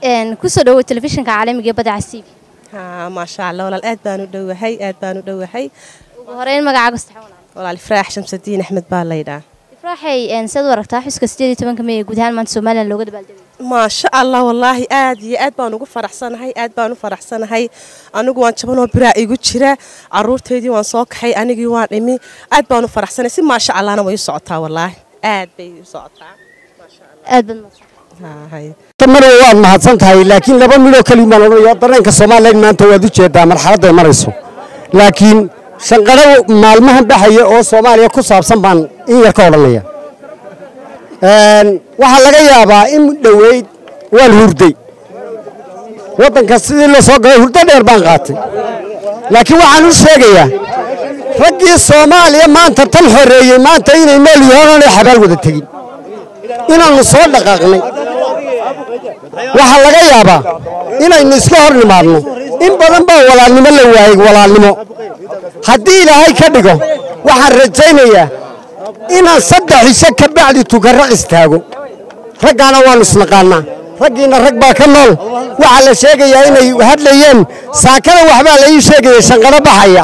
kusoo dhawow telefishinka caalamiga ee badda cas t v haa maasha allah walaal aad baan u dhowahay aad baan u dhowahay ugu horeyn magacaaga saxan walaal walaal ifraax shamsadiin axmed baa laydhaa ifraaxay sidaad u aragtaa xuska sideed iyo tobanka may ee guud ahaan maanta somalilan looga dabaaldegay maasha allah wallaahi aad iyo aad baan ugu faraxsanahay aad baan u faraxsanahay anigu waan jabanoo biraa igu jira caruurteydii waan soo kaxay anigii waan dhimi aad baan u faraxsanahay si maasha allahna way u socotaa wallaahi aad bay u socotaa aad baad mahadsan Hay. mar waad mahadsan tahay laakiin laba midoo keliya baan odhanaya dareenka soomaaliya maanta waad u jeedaa marxaladda ay marayso laakiin shanqadho maalmahan baxaya oo soomaaliya ku saabsan baan in yar ka odhanaya waxaa laga yaabaa in dhoweyd waan hurday waddanka sidii la soo galay hurdo dheer baan qaatay laakiin waxaan u sheegayaa raggii soomaaliya maanta tan xoreeyey maanta inay nool yihiin oonay xabaal wada tegin inaannu soo dhaqaaqnay waxaa laga yaabaa inaynu iska hor nimaadno in badan baa walaalnimo la waayey walaalnimo haddii ilaahay ka dhigo waxaan rajaynayaa inaan saddex isho ka bacdi tukarraq istaago raggaana waannu isnaqaannaa raggiinna rag baa ka nool waxaa la sheegayaa inay hadlayeen saakada waxbaa la ii sheegaya shanqadho baxaya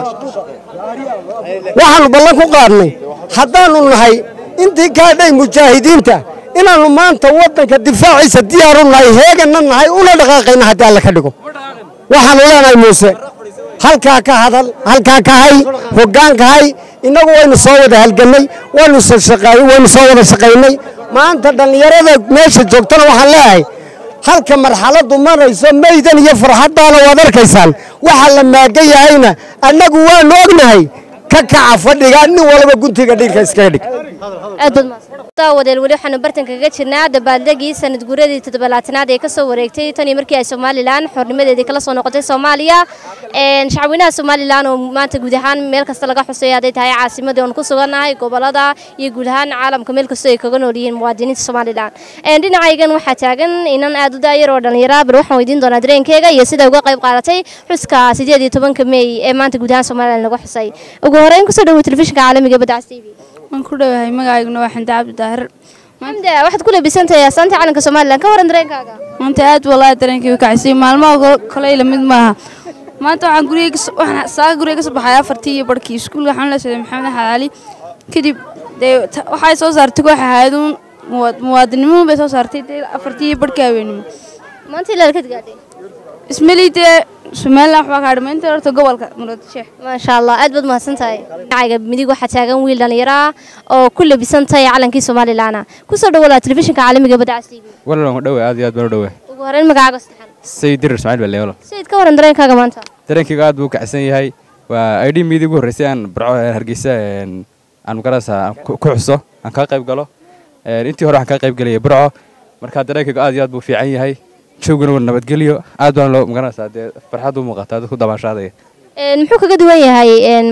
waxaannu ballan ku qaadnay haddaannu nahay intii kaadhay mujaahidiinta inaannu maanta waddanka difaaciisa diyaaru nahay heeganna nahay una dhaqaaqayna haddii alla ka dhigo waxaannu leenahay muuse halkaa ka hadal halkaa ka hay hoggaan ka hay innagu waynu soo wada halgannay waynu shaqaay waynu soo wada shaqaynay maanta dhallinyarada meesha joogtana waxaan leeyahay halka marxaladdu marayso maydan iyo farxaddaana waad arkaysaan waxa la maagan yahayna annagu waannu ognahay ka kaca fadhiga nin walba guntiga dhiirka iskaga dhig aad baad mahadsan daawadeel weli waxaanu bartanka kaga jirnaa dabaaldegii sanad guuradii todobalaatanaad ee kasoo wareegtay tan iyo markii ay somalilan xornimadeedii kala soo noqotay soomaaliya shacweynaha somalilan oo maanta guud ahaan meel kasta laga xusay hadday tahay caasimadii oon ku sugannahay gobolada iyo guud ahaan caalamka meel kastoo ay kaga nool yihiin muwaadiniinta somalilan dhinacaygan waxaa taagan inan aad u daayar oo dhallinyara bal waxaan weydiin doonaa dareenkeega iyo sida uga qayb qaadatay xuska sideed iyo tobanka meey ee maanta guud ahaan somalilan laga xusay ugu horeyn kusoo dhawow telefishinka caalamiga ee badda cas t v waan ku dhowahay magacayguna waa xamdi cabdi daahir xamde waxaad ku labisantahay astaanta calanka somalilan ka waran dareenkaaga maanta aad walaahi dareenkii u kacisay maalmaha kale la mid maaha maanta waxaan guriga waxaan saaga guriga ka soo baxay afartii iyo barhkii iskuulka waxaan la socday maxamed axmed cali kadib dee waxay soo saartay koox ahaaduun muwaadinimuhu bay soo saartay dee afartii iyo barhkii haweenimo maanta ilaa ka gaadhay ismali dee somalilan waxbaa ka hadhmay inta horta gobolka muradisheeh maasha allah aad baad mahadsan tahay magacayga midig waxaa taagan wiil dhallinyaro ah oo ku labisan tahay calankii somalilan kusoo dhawolaa telefishinka caalamiga ee badda cas t v walaal waan dhowe aad iyo aad baan u dhowe ugu horeyn magacaaga saxan sayid dirir ismaaciil baa leewalo sayid ka waran dareenkaaga maanta dareenkayga aad buu u kacsan yahay waa idhi miidii ugu horreysay aan barco hargeysa aan magarasa ku xuso aan kaa qayb galo intii hore waxaan kaa qayb gelaya barco marka dareenkayga aad iyo aad buu fiican yahay joogana waa nabadgelyo aad baan loo magaranaysaa dee farxad u muuqataa dadku damaashaadaya muxuu kaga duwan yahay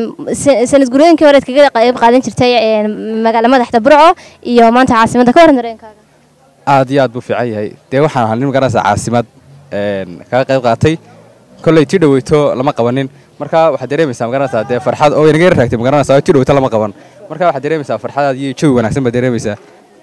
sanad gurooyinkii horeed kaga qayb qaadan jirtay magaala madaxda burco iyo maanta caasimadda ka waran dareenkaaga aad iyo aad buu fiican yahay dee waxaan ahaa nin magaranaysaa caasimad kaga qayb qaatay kolley tii dhaweyto lama qabanin marka waxaad dareemaysaa magaranaysaa dee farxad oo inaga yar raagtay magaranaysaa tii dhaweyto lama qaban marka waxaad dareemaysaa farxadaad iyo jawi wanaagsan baad dareemaysaa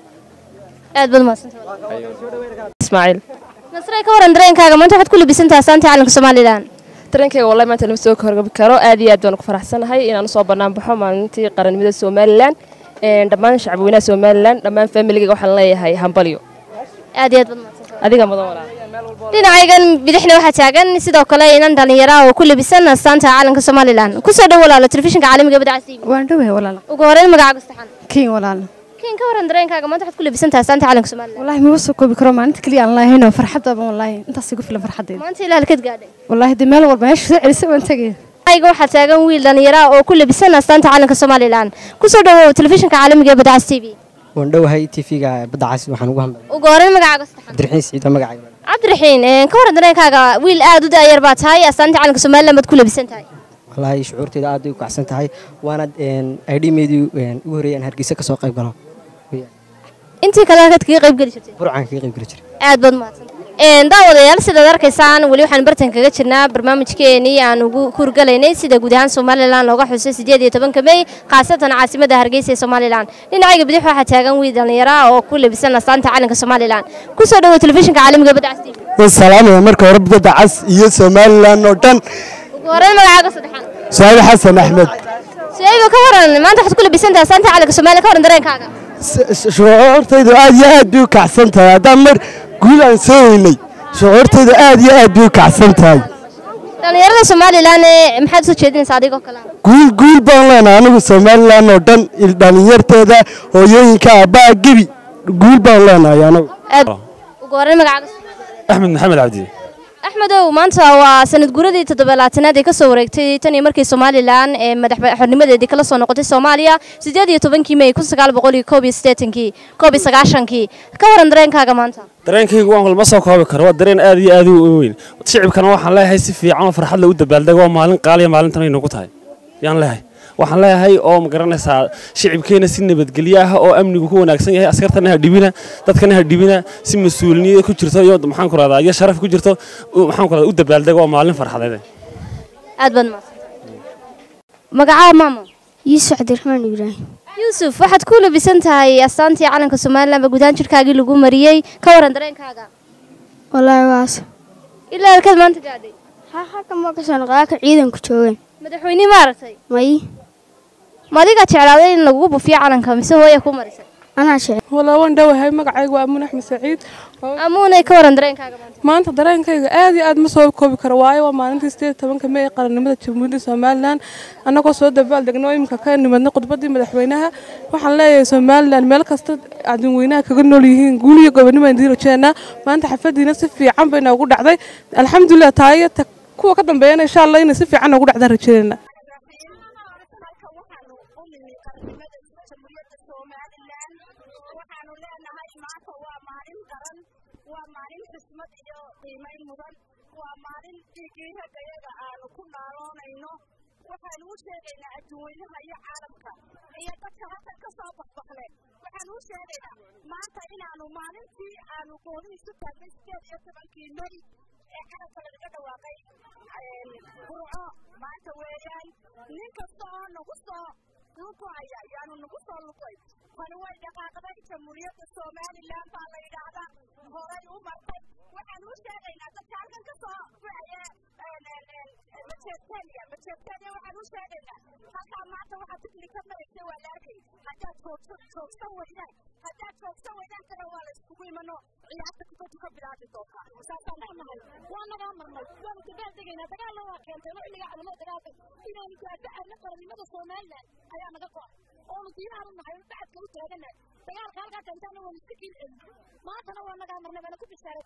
aad baad mahadsantahay ismaaciil nasray ka waran dareenkaaga maanta waxaad ku labisantahay astaanta calanka somalilan dareenkayga wallahi maanta lama soo horgabi karo aad iyo aad baan ku faraxsanahay inaan usoo bannaan baxo maalintii qarannimada somalilan dhammaan shacabweynaha somalilan dhammaan faamiligayga waxaan leeyahay hambalyo aad iyo aad baad mahadsantahay adiga mudan walaal dhinacaygan bidixna waxaa taagan sidoo kale inan dhallinyara oo ku labisan astaanta calanka somalilan kusoo dhow walaalo telefishinka caalamiga ee badda cas t v waan dhowahay walaal ugu horeyn magacaaga saxan kiin walaal kiin ka waran dareenkaaga maanta waxaad ku labisantahay astaanta calanka somalilan wallaahi maba soo koobi karo maalinta keliya aan lahayn oo farxadaba wallaahi intaas igu filan farxaddeeda maanta ilaa halkeed gaadhay wallaahi dee meel walba meesha soo celisa waan tegaya ayga waxaa taagan wiil dhallinyara oo ku labisan astaanta calanka somalilan kusoo dhawow telefishinka caalamiga ee badda cas t v waan dhowahay tv-ga badda cas waxaan ugu hadlay ugu horeyn magacaaga saxan cabdiraxiin siciid waa magacayga cabdiraxiin ka waran dareenkaaga wiil aad u daayar baa tahay astaanta calanka somalilan baad ku labisan tahay wallaahi shucuurteeda aad bay u kacsan tahay waana idhimeedii ugu horreeyay aan hargeysa ka soo qayb galo intii kale halkaad kaga qayb geli jirtay burcaan kaga qayb geli jiray aad baad mahadsan daawadayaal sidaad arkaysaan weli waxaan bartan kaga jirnaa barnaamijkeenii aan ugu kurgalaynay sida guud ahaan somalilan looga xusay sideed iyo tobanka mey khaasatan caasimada hargeysa ee somalilan dhinacayga bidix waxaa taagan wiil dhallinyara oo ku labisan astaanta calanka somalilan kusoo dhawo telefishinka caalamiga badda castiin salaamaya marka hore badda cas iyo somalilan oo dhan ugu horreyn magacaaga saddexaad su'aal xasan axmed su'ayba ka waran maanta waxaad ku labisan tahay astaanta calanka somalilan ka waran dareenkaaga shucuurtaydu aad iyo aad bay u kacsan tahay haddaan mar guul aan soo weynay shucuurtaydu aad iyo aad bay u kacsan tahay dhallinyarada somalilan ee maxaad soo jeedinaysaa adigoo kale guul guul baan leenahay anigu somalilan oo dhan dhallinyarteeda hooyooyinka aabbaha gebi guul baan leenahay anigu ugu horreyn magacaaga axmed maxamed cabdi axmedow maanta waa sanad guuradii toddobaalaatanaad ee ka soo wareegtay tan iyo markii somalilan ee madaxxornimadeedii kala soo noqotay soomaaliya siddeed iyo tobankii mey kun sagaal boqol iyo koob iyo siddeetankii koob iyo sagaashankii ka waran dareenkaaga maanta dareenkaygu waan walma soo koobi karo waa dareen aad iyo aad u weyn shicibkana waxaan leeyahay si fiican oo farxad lagu dabaaldego waa maalin qaaliya maalintan ay nagu tahay yaan leeyahay waxaan leeyahay oo ma garanaysaa shicibkeena si nabadgelyo ah oo amnigu ku wanaagsan yahay askartana ha dhibina dadkana ha dhibina si mas-uuliyad ku jirto iyo maxaan ku rahdaa iyo sharaf ku jirto maxaan ku rahdaa u dabaaldego waa maalin farxadeed aad baad magacaa maamo yuusuf cabdiraxmaan ibraahim yuusuf waxaad ku labisan tahay astaantii calanka somalilan ba gudahaan jirkaagii lagu mariyey ka waran dareenkaaga wallaahi waas ilaa halkaad maanta gaadhay haa halkan ma ka soo noqdaaka ciidanku joogeen madaxweyne ma aragtay may ma adigaa jeclaaday in lagugu bufiyo calanka mise hooya ku marisay anaa jecel walaa waan dhowahay magacaygu waa amuun axmed saciid amuunay ka waran dareenkaaga maanta maanta dareenkayga aad iyo aad ma soo koobi karo waayo waa maalintii sideed tobanka mey ee qarannimada jamhuuriyadda somalilan annagoo soo dabaal degno oo imika ka nimadna khudbaddii madaxweynaha waxaan leeyahay somalilan meel kasta adinweynaha kaga nool yihiin guul iyo gobonimo aan diiri jeennaa maanta xafadiina si fiican bay noogu dhacday alxamdulilah taayo kuwa ka dambeeyana insha allah inay si fiican noogu dhacdaan rajeynayna waa maalin xismad iyo qiimayn mudan waa maalin dhiiggii raggayaga aanu ku naaloonayno waxaanu u sheegaynaa adduunweynaha iyo caalamka iyo dadka halkan ka soo baxbaxle waxaanu u sheegaynaa maanta inaanu maalintii aanu gooni isu taagnay sideed iyo tobankii mey ee calanka lagaga dhawaaqay burco maanta weeyaan nin kasta oo nagu soo lugoaya yaanu nagu soo lugay tani way dhaqaaqday jamhuuriyadda somalilan baa la yidhaahdaa horay u martay waxaan u sheegaynaa dadka halkan ka soo wacaya majeertania majeertania waxaan u sheegaynaa halkaa maanta waxaa tikli ka maraysay waa laagay haddaad joogso joogsan weydaan haddaad joogsan weydaan kana waa la iskugu imano ciyaarta kubaddu ka bilaabi doontaa saasaan leenahay waa nagaa marnay waanu dagaal degaynaa dagaalna waa keentay xilliga calamada dagaalka inaanu gaadacayno qarannimada somalilan ayaa naga go-ay oonu diinaanu nahay oo bacadka u taaganahay dagaalka halkaa keentaana waanu iska kiil celin maantana waa nagaa marnay waana ku bishaaray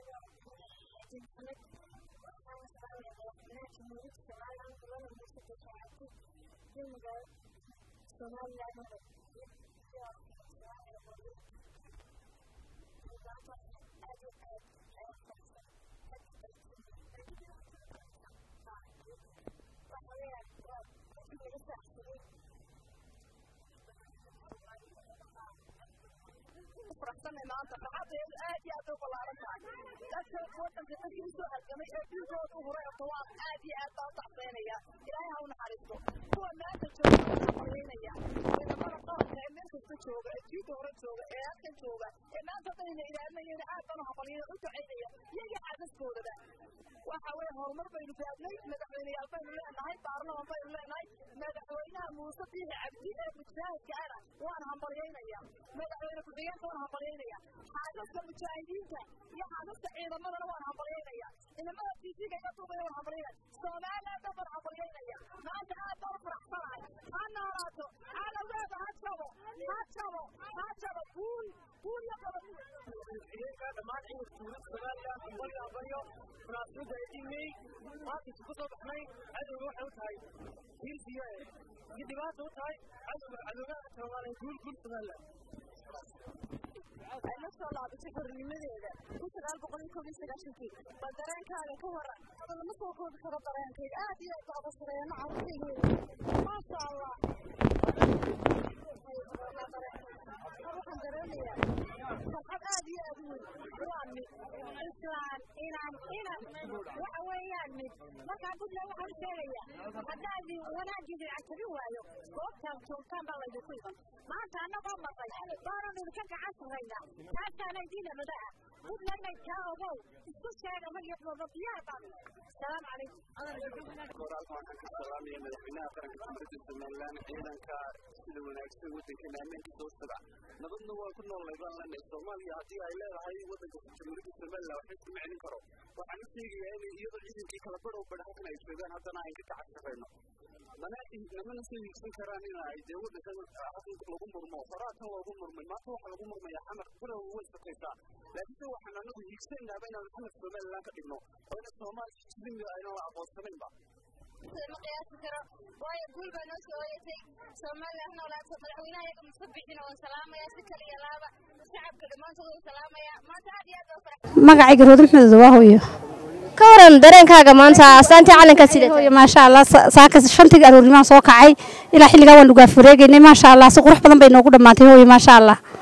faraxsanay maanta farxadeedu aad iyo aad u ballaaran tahay dadka wadanka dadkii usoo halgamay ee dhiigooda u huray oo waa aad iyo aad baa u tacbeynaya ilaahay ha u naxariisto kuwa maanta jooga waxaa malaynaya ciidamada qaranka ee meel kasta jooga ee jiida hore jooga ee halkan jooga ee maanta dhanina ilaalinayana aad baan u habaliyana u ducaynaya iyaga caadaskoodaba waxa weeye horumar baynu gaadnay madaxweyneyaal baynu leenahay baarlaman baynu leenahay madaxweynaha muuse biixi cabdi ee mujaahidka ana waan hambalyaynaya madaxweyne ku-xigeenka waan hambalyaynaya xaasaska mujaahidiinta iyo xaasaska ciidamadana waan hambalyaynaya ciidamada tisiga iga duubaya waan hambalyaynaya somaliland dhan baan hambalyaynaya maanta aad baan u faraxsanahay ha noolaato cadowgeeda ha jabo ha jabo ha jabo guul guul iyo gobonimo dhammaan ciidanka dowladda somaliland hambalyo hambalyo munaasabadda idimey maanta isugu soo baxnay cadowga waxay u tahay hiilsiyo iyo dhibaata u tahay cadowga cadowgaha soomaaliya guul guul somaliland ay la soo laabatay xornimadeeda kun sagaal boqol iyo koob iyo sagaashankii bal dareenkaaga ka waran hada lama soo koobi karo dareenkayga aad iyo aad baa usareeyana carruurtayga maasha allah farxad aad iyo aad u weyn waa mid islaan inaan inan waxa weeyaan mid markaa puntland waxaan sheegayaa haddaad wanaaggiina cajabin waayo goobtaan joogtaan baa laydinku iman maanta annagoo maqay baananu idinka gacan sarraynaa taasaana idiina madaha puntlandna kaa ogow isku sheega magiyadooda diyaar baan salaamu calaykum salaamaya madaxweynaha qaranka jamhuuriyadda somalilan ciidanka sida wanaagsan waddankeena ammaankiisa u sida nabadna waa ku noolnay baan leenahay soomaaliya haddii ay leedahay waddanka jamhuuriyadda somalilan waxba iskuma celin karo waxaan u sheegayaa in iyadoo ciidankii kala badhow badh halkan ay joogaan haddana aan ka gacan sarrayno mana namana soo hiigsan karaan in ay dee waddankan halkan lagu murmo horaatan loogu murmay maanta waxaa lagu murmayaa xamar bilow way sakaysaa laakiinse waxaan anagu hiigsanaaba inaan xamar somalilan ka dhigno oo ina soomaaliya jismiga aynan la aqoonsanaynba ma qiyaasi karo waayo guul baa noo soo hoyatay somaliland noolaato madaxweynaha iyaga muska bixin oo salaamaya si kale iyo laaba shacabka dhammaantood uu salaamaya maanta aad iyo aad baa farax magacayga roodin maxmed waa hooyo ka waran dareenkaaga maanta astaantii calanka sida hooyo maasha allah saaka shantii aroornimaan soo kacay ilaa xilligaa waan dhugaaf wareegaynay maasha allah si qurux badan bay noogu dhammaantay hooyo maasha allah